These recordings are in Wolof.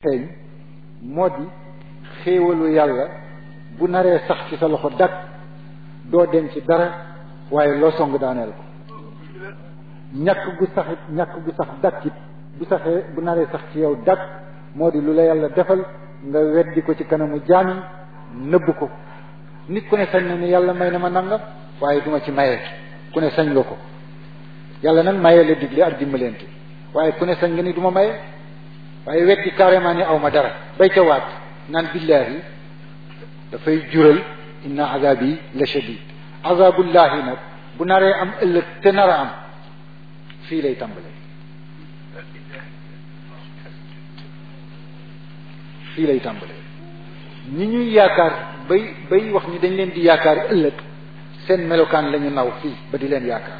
feeñ moo di xéewalu yàlla bu naree sax ci sa loxo dak doo dem ci dara waaye loo song daaneel ko ñàkk gu sax ñàkk gu sax dak it bu saxee bu naree sax ci yow dak moo di lu la yàlla defal nga weddi ko ci kanamu jaami nëbb ko nit ku ne sañ na ni yàlla may na ma nangam waaye duma ci maye ku ne sañ nga ko yàlla nag maye la digle ak dimbalante waaye ku ne sañ nga ni duma maye waaye weddi carrément ni aw ma dara bay ca waat naan billaahi dafay jural inna azabi la shadid azabullahi nag bu naree am ëllëg te nar a am fii lay tàmbalee fii lay tàmbalee ñi ñuy yaakaar bay bay wax ni dañ leen di yaakaar ëllëg seen melokaan la ñu naw fii ba di leen yaakaar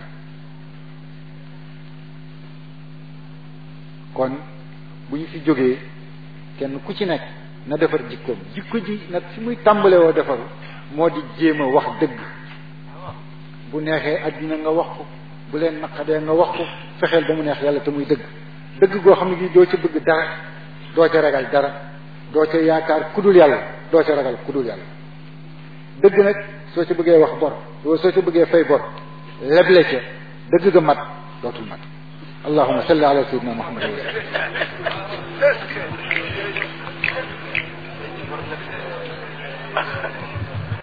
kon bu ñu fi jógee kenn ku ci nekk na defar jikkoom jikko ji nag fi muy tàmbale woo defaru moo di jéem a wax dëgg bu neexee àddina nga wax ko bu leen naqadee nga wax ko fexeel ba mu neex yàlla te muy dëgg dëgg goo xam ne gi doo ca bëgg dara doo ca ragal dara doo ca yaakaar kudul yàlla doo ca ragal kudul yàlla dëgg nag soo ca bëggee wax bor soo ca bëggee fay bor leble ca dëgg ga mat dootul mat allahuma salli ala sayyidina muhammad Thank you.